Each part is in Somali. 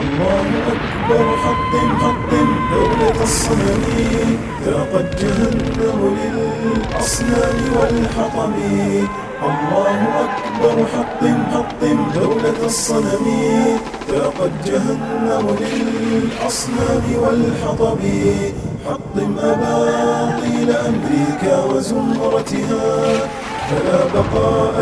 الله أكبر حطم حطم دولة الصنم ذاقت جهنم للأصنام والحطم الله أكبر حطم حطم دولة الصنم ذاقت جهنم للأصنام والحطم حطم أباطيل أمريكا وزمرتها فلا بقاء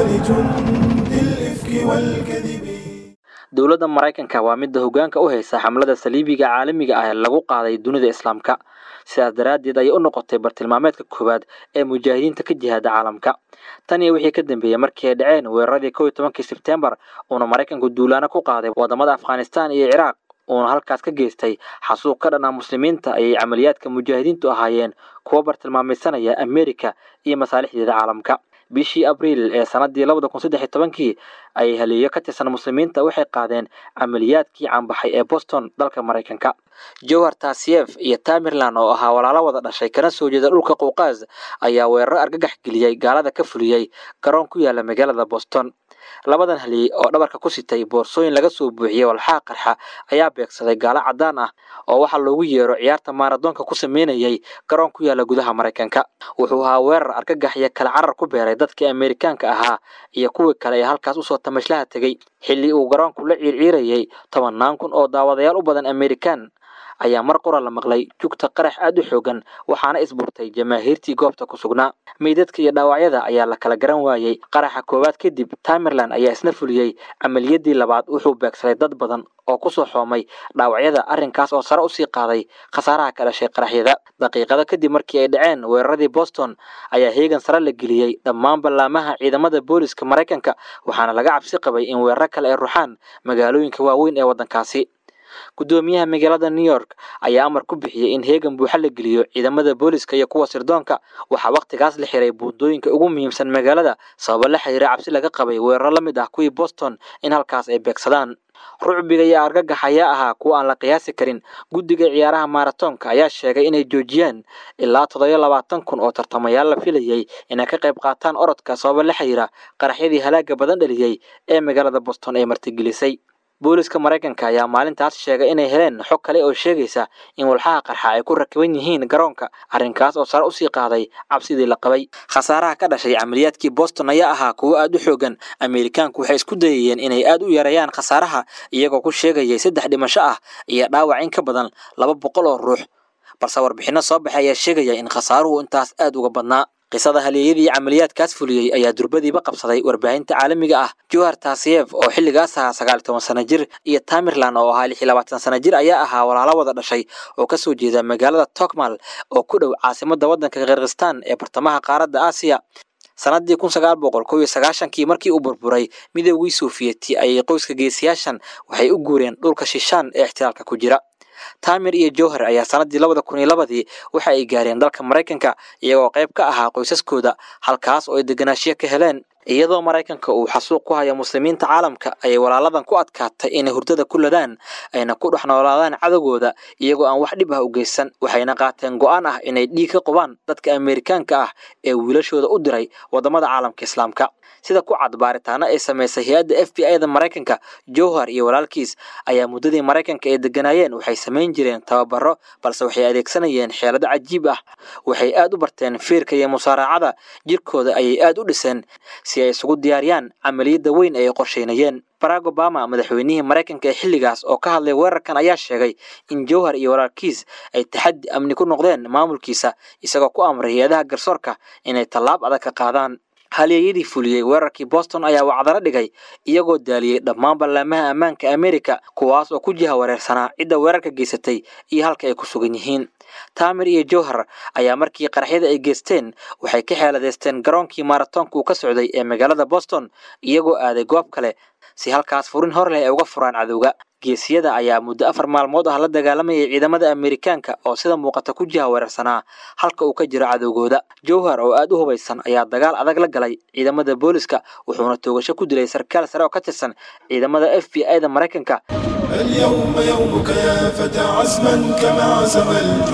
لجند الإفك والكذب dowladda maraykanka waa midda hoggaanka u haysa xamlada saliibiga caalamiga ah ee lagu qaaday dunida islaamka sidaas daraaddeed ayay u noqotay bartilmaameedka koowaad ee mujaahidiinta ka jihaada caalamka tan iyo wixii ka dambeeyey markii ay dhaceen weeraradii kow iyo tobankii sebtembar uuna maraykanku duulaano ku qaaday waddamada afghanistan iyo ciraaq uuna halkaas ka geystay xasuuq ka dhan ah muslimiinta ayay camaliyaadka mujaahidiintu ahaayeen kuwa bartilmaamaysanaya amerika iyo masaalixdeeda caalamka bishii abriil ee sanadii labada kun saddex iyo tobankii ayay haliyo ka tirsan muslimiinta waxay qaadeen camaliyaadkii caanbaxay ee boston dalka maraykanka jowhar tasiyef iyo tamerlan oo ahaa walaalo wada dhashay kana soo jeeda dhulka quuqaas ayaa weeraro argagax geliyey gaalada ka fuliyey garoon ku yaala magaalada boston labadan haliyey oo dhabarka ku sitay boorsooyin laga soo buuxiyey walxaa qarxa ayaa beegsaday gaalo caddaan ah oo waxaa loogu yeero ciyaarta maaradoonka ku sameynayay garoon ku yaala gudaha maraykanka wuxuu ahaa weerar argagax iyo kala carar ku beeray dadkii amerikaanka ahaa iyo kuwii kale ee halkaas usoo tamashlaha tegey xilli uu garoonku la ciirciirayey tobannaan kun oo daawadayaal u badan amerikaan ayaa mar qura la maqlay jugta qarax aad u xoogan waxaana isburtay jamaahiirtii goobta ku sugnaa meydadka iyo dhaawacyada ayaa la kala garan waayey qaraxa koowaad kadib tamerlan ayaa isna fuliyey camaliyadii labaad wuxuu beegsaday dad badan oo kusoo xoomay dhaawacyada arrinkaas oo sare usii qaaday khasaaraha ka dhashay qaraxyada daqiiqado kadib markii ay dhaceen weeraradii boston ayaa heegan sare la geliyey dhammaan ballaamaha ciidamada booliska maraykanka waxaana laga cabsi qabay in weeraro kale ay ruxaan magaalooyinka waaweyn ee waddankaasi guddoomiyaha magaalada new york ayaa amar ku bixiyey in heegan buuxa la geliyo ciidamada booliska iyo kuwa sirdoonka waxaa wakhtigaas la xiray buundooyinka ugu muhiimsan magaalada sababo la xiriira cabsi laga qabay weeraro la mid ah kuwii boston in halkaas ay beegsadaan rucbiga iyo argagax ayaa ahaa kuwa aan la qiyaasi karin guddiga ciyaaraha maaratoonka ayaa sheegay inay joojiyaan ilaa toddobiyo labaatan kun oo tartamayaal la filayey inay ka qayb qaataan orodka sababo la xiriira qaraxyadii halaaga badan dhaliyey ee magaalada boston ay martigelisay booliska maraykanka ayaa maalintaas sheegay inay heleen xog kale oo sheegaysa in walxaha qarxa ay ku rakiban yihiin garoonka arrinkaas oo sare usii qaaday cabsidii la qabay khasaaraha ka dhashay camaliyaadkii boston ayaa ahaa kuwo aad u xoogan ameerikaanku waxay isku dayayeen inay aad u yareeyaan khasaaraha iyagoo ku sheegayay saddex dhimasho ah iyo dhaawac in ka badan laba boqol oo ruux balse warbixinno soo baxay ayaa sheegaya in khasaaruhu intaas aad uga badnaa qisada halyeeyadii camaliyaadkaas fuliyey ayaa durbadiiba qabsaday warbaahinta caalamiga ah johar tasiyef oo xilligaas ahaa sagaal iyo toban sana jir iyo tamerlan oo ahaa lix iyo labaatan sana jir ayaa ahaa walaalo wada dhashay oo kasoo jeeda magaalada tokmal oo ku dhow caasimadda waddanka kirgistan ee bartamaha qaaradda aasiya sanadii kun sagaal boqol kow iyo sagaashankii markii uu burburay midoogii soofiyeti ayay qoyska geesiyaashan waxay u guureen dhulka shishaan ee ixtiraalka ku jira tamer iyo johar ayaa sanadii labada kun iyo labadii waxa ay gaareen dalka maraykanka iyagoo qayb ka ahaa qoysaskooda halkaas oo ay deganaashiyo ka heleen iyadoo maraykanka uu xasuuq ku hayo muslimiinta caalamka ayay walaaladan ku adkaatay inay hurdada ku ladaan ayna ku dhex noolaadaan cadowgooda iyagoo aan wax dhib ah u geysan waxayna qaateen go-aan ah inay dhiig ka qubaan dadka ameerikaanka ah ee wiilashooda u diray waddamada caalamka islaamka sida ku cad baaritaano ay samaysay hay-adda f b i da maraykanka johar iyo walaalkiis ayaa muddadii maraykanka ay deganaayeen waxay samayn jireen tababaro balse waxay adeegsanayeen xeelado cajiib ah waxay aad u barteen fiirka iyo musaaracada jirkooda ayay aad u dhiseen si ay isugu diyaariyaan camaliyadda weyn ee ay qorsheynayeen barack obama madaxweynihii maraykanka ee xilligaas oo ka hadlay weerarkan ayaa sheegay in jowhar iyo walaalkiis ay taxaddi amni ku noqdeen maamulkiisa isagoo ku amray hay-adaha garsoorka inay tallaab adag ka qaadaan halyeeyadii fuliyey weerarkii boston ayaa wacdaro dhigay iyagoo daaliyey dhammaan ballaamaha ammaanka amerika kuwaas oo ku jiha wareersanaa cidda weerarka geysatay iyo halka ay ku sugan yihiin tamer iyo johar ayaa markii qaraxyada ay geysteen waxay ka xeeladeysteen garoonkii maaratoonka uu ka socday ee magaalada boston iyagoo aaday goob kale si halkaas furin hor leh ay uga furaan cadowga geesiyada ayaa muddo afar maalmood ah la dagaalamayay ciidamada ameerikaanka oo sida muuqata ku jiha weerarsanaa halka uu ka jiro cadowgooda jowhar oo aad u hubaysan ayaa dagaal adag la galay ciidamada booliska wuxuuna toogasho ku dilay sarkaal sare oo ka tirsan ciidamada f b i da maraykanka اليوم يومك يا فتى عزما كما عزم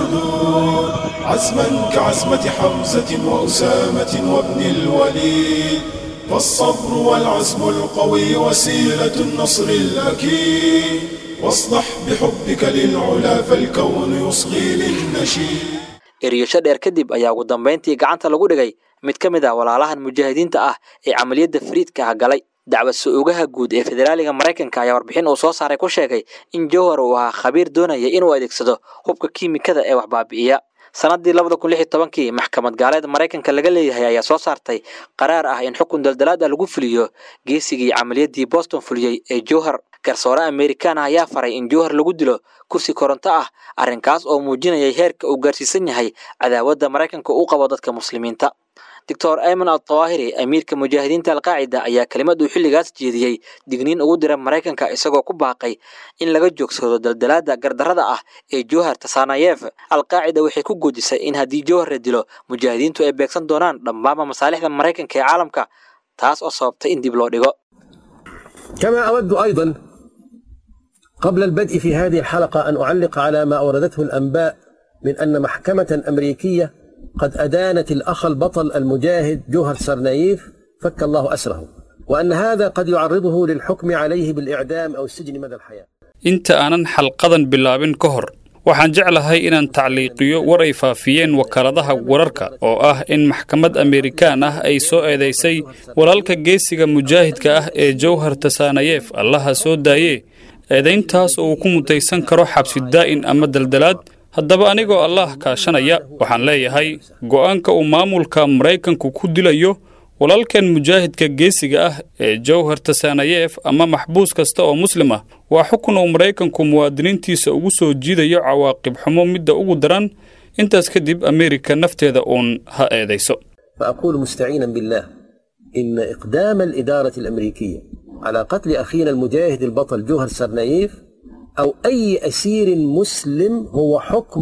الجدود عزما كعزمة حمزة وأسامة وابن الوليد فالصبر والعزم القوي وسيلة النصر الأكيد واصدح بحبك للعلا فالكون يصغي للنشيد eriyasho dheer kadib ayaa ugu dambayntii gacanta lagu dhigay mid ka mid ah walaalahan mujaahidiinta ah ee camaliyadda fariidka ah galay dacwad su-oogaha guud ee federaaliga maraykanka ayaa warbixin uu soo saaray ku sheegay in jowhar uu ahaa khabiir doonaya inuu adeegsado hubka kiimikada ee wax baabi'iya sanadii labada kun lix iyo tobankii maxkamad gaaleed maraykanka laga leeyahay ayaa soo saartay qaraar ah in xukun daldalaad ah lagu fuliyo geesigii camaliyadii boston fuliyey ee jowhar garsoore amerikaan ah ayaa faray in jowhar lagu dilo kursi koronto ah arrinkaas oo muujinayay heerka uu gaarsiisan yahay cadaawadda maraykanka u qabo dadka muslimiinta doctor ayman altawaahiri amiirka mujaahidiinta alqaacida ayaa kelimad uu xilligaas jeediyey digniin ugu dira maraykanka isagoo ku baaqay in laga joogsado daldalaada gardarrada ah ee jowhar tasanayef alqaacida waxay ku goodisay in haddii jowhar la dilo mujaahidiintu ay beegsan doonaan dhammaanba masaalixda maraykanka ee caalamka taas oo sababtay in dib loo dhigo كما أود أيضا قبل البدء في هذه الحلقة أن أعلق على ما أوردته الأنباء من أن محكمة أمريكية قد أدانت الأخ البطل المجاهد جوهر سرنايف فك الله أسره وأن هذا قد يعرضه للحكم عليه بالإعدام أو السجن مدى الحياة inta aanan xalqadan bilaabin ka hor waxaan jeclahay inaan tacliiqiyo war ay faafiyeen wakaaladaha wararka oo ah in maxkamad amerikaan ah ay soo eedaysay walaalka geesiga mujaahidka ah ee jowhar tasanayef allaha soo daayee eedayntaas oo uu ku mutaysan karo xabsi daa'in ama daldalaad haddaba anigoo allah kaashanaya waxaan leeyahay go'aanka uu maamulka maraykanku ku dilayo walaalkan mujaahidka geesiga ah ee jowhar tasanayef ama maxbuus kasta oo muslim ah waa xukun uu maraykanku muwaadiniintiisa ugu soo jiidayo cawaaqib xumo midda ugu daran intaas kadib ameerika nafteeda uun ha eedayso فأقول مستعينا بالله إن إقدام الإدارة الأمريكية على قتل أخينا المجاهد البطل جوهر سرنايف أو أي أسير مسلم هو حكم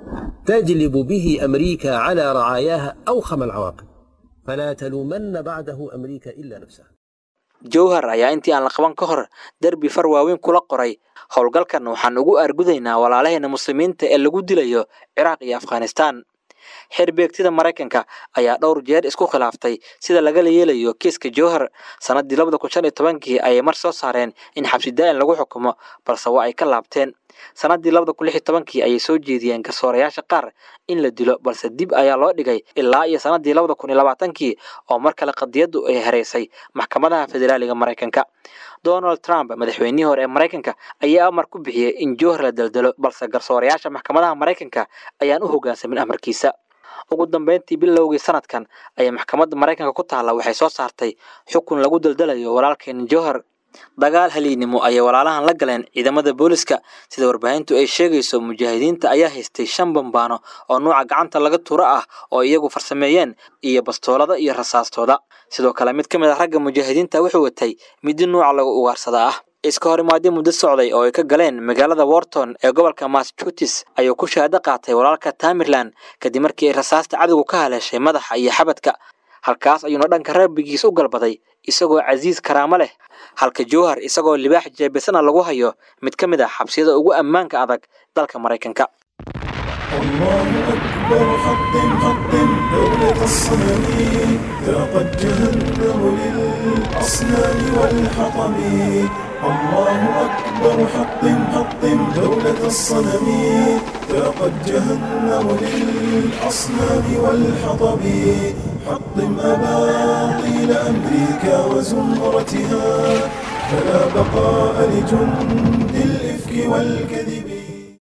تجلب به أمريكا على رعاياها أوخم العواقب فلا تلومن بعده أمريكا إلا نفسها jowhar ayaa intii aan la qaban ka hor derbi far waaweyn kula qoray howlgalkan waxaan ugu argudaynaa walaalaheena muslimiinta ee lagu dilayo ciraaq iyo afghanistaan xerbeegtida maraykanka ayaa dhowr jeer isku khilaaftay sida lagala yeelayo kiiska jowhar sanadii labada kun shan iyo tobankii ayay mar soo saareen in xabsi daa'in lagu xukumo balse waa ay ka laabteen sanadii labada kun lix iyo tobankii ayay soo jeediyeen garsoorayaasha qaar in la dilo balse dib ayaa loo dhigay ilaa iyo sanadii labada kun iyo labaatankii oo mar kale qadiyaddu ay hareysay maxkamadaha federaaliga maraykanka donald trump madaxweynihii hore ee maraykanka ayaa amar ku bixiyey in jowhar la daldalo balse garsoorayaasha maxkamadaha maraykanka ayaan u hoggaansamin amarkiisa ugu dambeyntii bilowgii sanadkan ayay maxkamadda maraykanka ku taalla waxay soo saartay xukun lagu daldalayo walaalkeena jowhar dagaal haliynimo ayay walaalahan la galeen ciidamada booliska sida warbaahintu ay sheegayso mujaahidiinta ayaa haystay shan bambaano oo nuuca gacanta laga turo ah oo iyagu farsameeyeen iyo bastoolada iyo rasaastooda sidoo kale mid ka mid ah ragga mujaahidiinta wuxuu watay midi nuuca lagu ugaarsadaa ah iska hor imaadyo muddo socday oo ay ka galeen magaalada worton ee gobolka massachusetts ayuu ku shahaado qaatay walaalka tamerland kadib markii ay rasaasta cadowgu ka haleeshay madaxa iyo xabadka halkaas ayuuna dhanka rabbigiis u galbaday isagoo casiis karaamo leh halka jowhar isagoo libaax jeebisana lagu hayo mid ka mid ah xabsiyada ugu ammaanka adag dalka maraykanka الله أكبر حطم حطم دولة الصنم ذاقت جهنم للأصنام والحطم الله أكبر حطم حطم دولة الصنم ذاقت جهنم للأصنام والحطم حطم أباطيل أمريكا وزمرتها فلا بقاء لجند الإفك والكذب